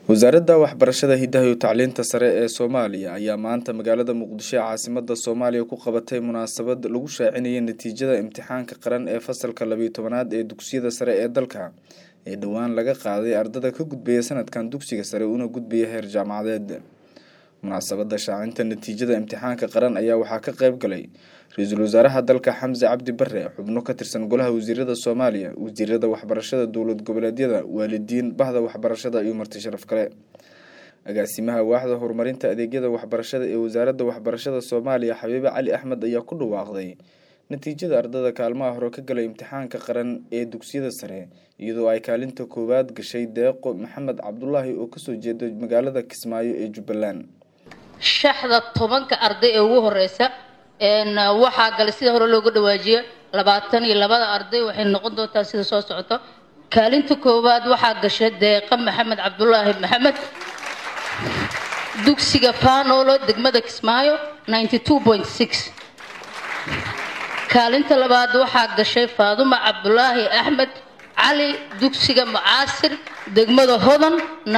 wasaaradda waxbarashada hidaha iyo tacliinta sare ee soomaaliya ayaa maanta magaalada muqdisho ee caasimada soomaaliya ku qabatay munaasabad lagu shaacinayay natiijada imtixaanka qaran ee fasalka labiyo tobanaad ee dugsiyada sare ee dalka ee dhowaan laga qaaday ardada ka gudbaya sanadkan dugsiga sare una gudbaya heer jaamacadeed munaasabada shaacinta natiijada imtixaanka qaran ayaa waxaa ka qeyb galay ra-iisul wasaaraha dalka xamse cabdi bare xubno ka tirsan golaha wasiirada soomaaliya wasiirada waxbarashada dowlad goboleedyada waalidiin bahda waxbarashada iyo marti sharaf kale agaasimaha waaxda horumarinta adeegyada waxbarashada ee wasaaradda waxbarashada soomaaliya xabiibe cali axmed ayaa ku dhawaaqday natiijada ardada kaalmaha hore ka galay imtixaanka qaran ee dugsiyada sare iyadoo ay kaalinta koowaad gashay deeqo maxamed cabdulaahi oo kasoo jeeda magaalada kismaayo ee jubbaland shaxda tobanka arday ee ugu horeysa waxaa galay sida hore looga dhawaajiyo labaatan iyo labada arday waxay noqon doontaa sida soo socoto kaalinta koowaad waxaa gashay deeqa maxamed cabdulaahi maxamed dugsiga fanolo degmada kismaayo kaalinta labaad waxaa gashay faaduma cabdulaahi axmed cali dugsiga mucaasir degmada hodan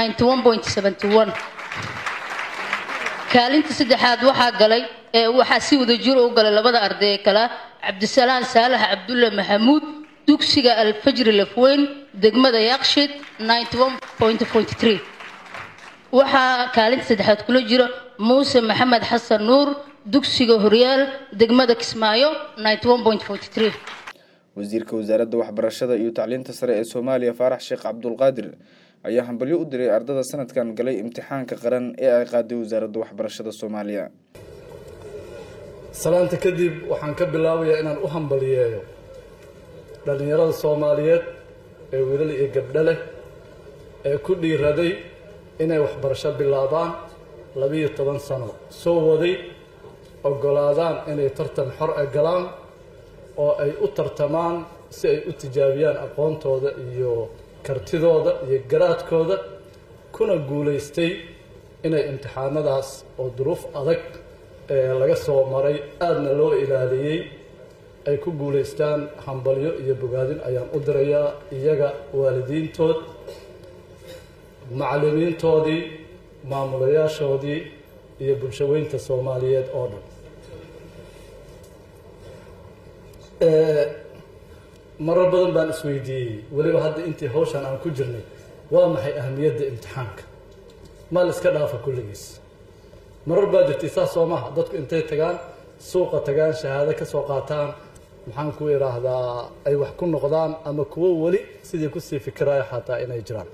kaalinta saddexaad waxaa galay waxaa si wada jiro u galay labada arday ee kale cabdisalaan saalax cabdulle maxamuud dugsiga alfajri lafweyn degmada yaqshid waxaa kaalinta saddexaad kula jiro muuse maxamed xasan nuur dugsiga horyaal degmada kismaayo wasiirka wasaaradda waxbarashada iyo tacliinta sare ee soomaaliya faarax sheekh cabdulqaadir ayaa hambalyo u diray ardada sanadkan galay imtixaanka qaran ee ay qaaday wasaaradda waxbarashada soomaaliya salaanta kadib waxaan ka bilaabayaa inaan u hambaliyeeyo dhallinyarada soomaaliyeed ee wiilal iyo gabdho leh ee ku dhiiraday inay waxbarasho bilaabaan labiiyo toban sano soo waday oggolaadaan inay tartan xor e galaan oo ay u tartamaan si ay u tijaabiyaan aqoontooda iyo kartidooda iyo garaadkooda kuna guulaystay inay imtixaanadaas oo duruuf adag ee laga soo maray aadna loo ilaaliyey ay ku guulaystaan hambalyo iyo bogaadin ayaan u dirayaa iyaga waalidiintood macallimiintoodii maamulayaashoodii iyo bulshaweynta soomaaliyeed oo dhan marar badan baan isweydiiyey weliba hadda intii hawshan aan ku jirnay waa maxay ahamiyadda imtixaanka maa la iska dhaafa kulligiis marar baa jirtay saas soo maha dadku intay tagaan suuqa tagaan shahaado ka soo qaataan maxaan ku idhaahdaa ay wax ku noqdaan ama kuwo weli sidii kusii fikiraya xataa inay jiraan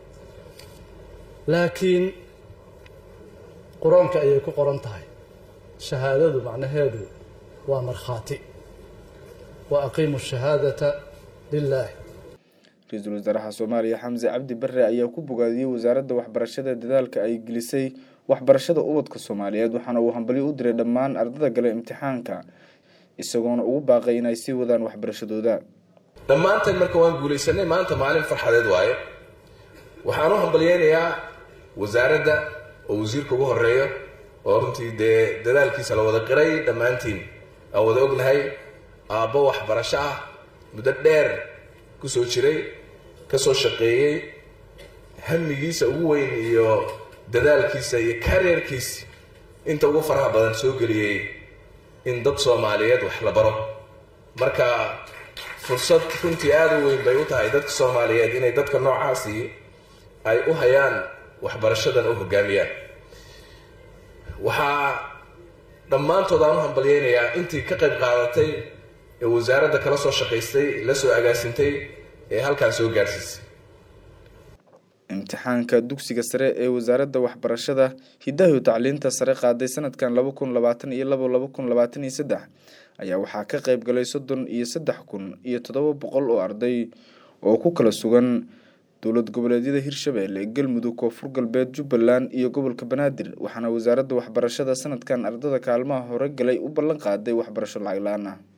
laakiin qur-aanka ayay ku qoran tahay shahaadadu macnaheedu waa markhaati wa aqiimu shahaadata lilaahi ra-iisul wasaaraha soomaaliya xamse cabdi bare ayaa ku bogaadiyey wasaaradda waxbarashada dadaalka ay gelisay waxbarashada ubadka soomaaliyeed waxaana uu hambalyo u diray dhammaan ardada gale imtixaanka isagoona ugu baaqay inay sii wadaan waxbarashadooda dhammaanteen marka waan guulaysanay maanta maalin farxadeed waaye waxaan u hambalyeynayaa wasaaradda oo wasiirka ugu horeeyo oo runtii dee dadaalkiisa la wada qiray dhammaantiin aan wada ognahay aabbo waxbarasho ah muddo dheer kusoo jiray kasoo shaqeeyey hamigiisa ugu weyn iyo dadaalkiisa iyo kareerkiisa inta ugu faraha badan soo geliyey in dad soomaaliyeed wax la baro marka fursad runtii aada u weyn bay u tahay dadka soomaaliyeed inay dadka noocaasi ay u hayaan waxbarashadan u hogaamiyaan waxaa dhammaantood aan u hambalyeynayaa intii ka qayb qaadatay ee wasaaradda kala soo shaqaystay la soo agaasintay ee halkaan soo gaarsiisay imtixaanka dugsiga sare ee wasaaradda waxbarashada hidaha iyo tacliinta sare qaaday sanadkan laba kun labaatan iyo labo laba kun labaatan iyo saddex ayaa waxaa ka qeyb galay soddon iyo saddex kun iyo toddoba boqol oo arday oo ku kala sugan dowlad goboleedyada hirshabeelle galmudug koonfur galbeed jubbaland iyo gobolka banaadir waxaana wasaaradda waxbarashada sanadkan ardada kaalmaha hore galay u ballan qaaday waxbarasho lacag la-aan ah